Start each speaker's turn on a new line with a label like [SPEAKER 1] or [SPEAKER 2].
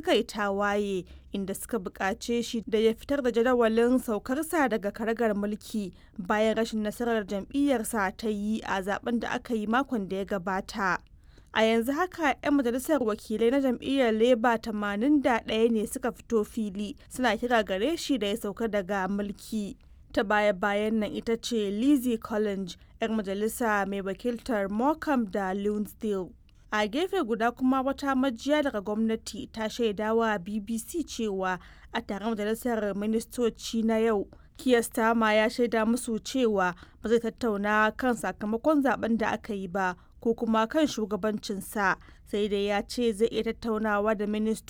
[SPEAKER 1] suka yi tawaye inda suka buƙace shi da ya fitar da jadawalin saukarsa daga karagar mulki bayan rashin nasarar jam'iyyarsa ta yi a zaben da aka yi makon da ya gabata. A yanzu haka 'yan majalisar wakilai na jam'iyyar Labour 81 ne suka fito fili suna kira gare shi da ya sauka daga mulki. Ta baya-bayan nan ita ce Lizzie Collins, 'yar majalisa mai wakiltar Morecambe da Lonsdale. A gefe guda kuma wata majiya daga gwamnati ta shaidawa BBC cewa a taron majalisar ministoci na yau, Keir Starmer ya shaida musu cewa ba zai tattauna kan sakamakon zaben da aka yi ba ko kuma kan shugabancinsa sai dai ya ce zai iya tattaunawa da ministoci